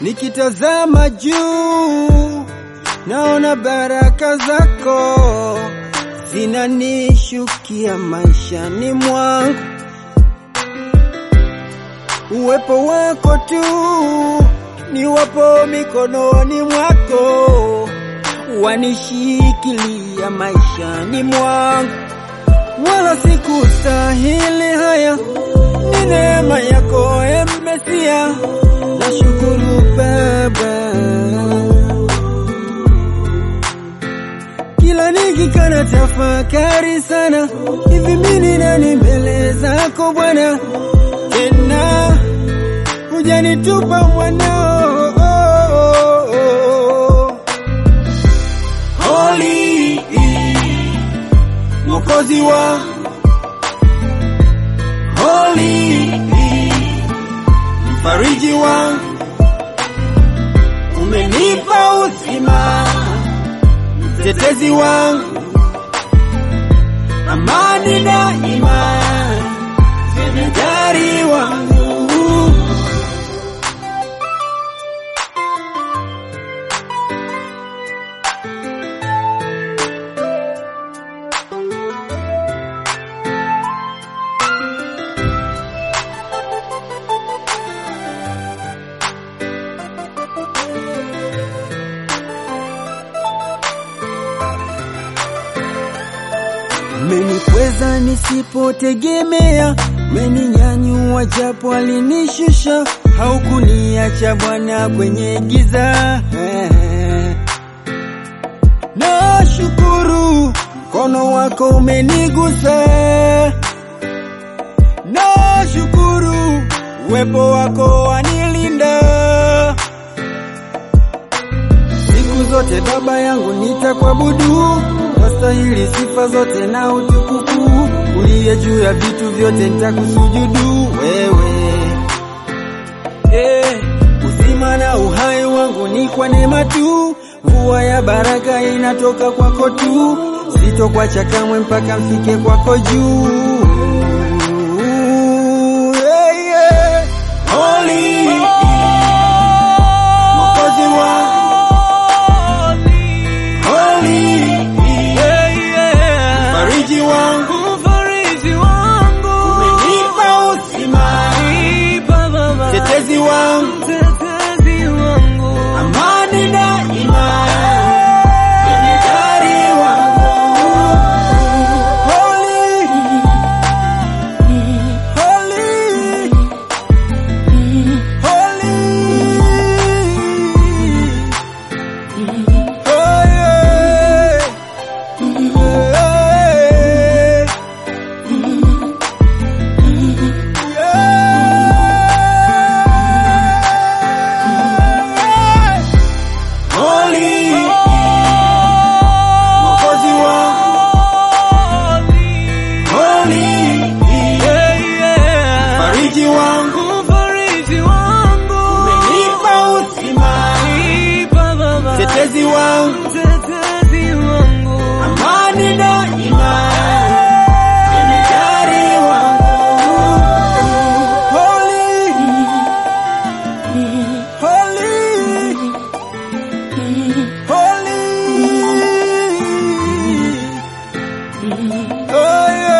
nikitazama juu naona baraka zako zinanishukia maishani mwangu, uwepo wako tu ni wapo mikononi mwako, wanishikilia maishani mwangu, wala sikustahili haya, ni neema yako e Mesia, nashukuru Baba. Kila nikikana tafakari sana, hivi mimi nani mbele zako Bwana, tena hujanitupa mwanao Holy Mwokozi wa Holy Mfariji wangu, umenipa uzima mtetezi wangu, amani daima, jemedari wangu. Umenikweza nisipotegemea, umeninyanyua japo alinishusha, haukuniacha Bwana kwenye giza. Nashukuru mkono wako umenigusa, nashukuru uwepo wako wanilinda siku zote. Baba yangu nitakuabudu, wastahili sifa zote na utukufu, uliye juu ya vitu vyote nitakusujudu wewe. Eh, uzima na uhai wangu ni kwa neema tu, mvua ya baraka inatoka kwako tu, sitokwacha kamwe mpaka mfike kwako juu. Yeah, yeah. Holy, Mwokozi wangu Holy, Mfariji wangu, umenipa uzima, mtetezi wangu, amani daima, jemedari wangu. Holy, holy, holy. Oh, yeah. Yeah. Yeah. Holy, Mwokozi wangu, Holy, Mfariji wangu, umenipa uzima, mtetezi wangu, amani daima, jemedari wangu. Holy, holy, holy. Oh, yeah.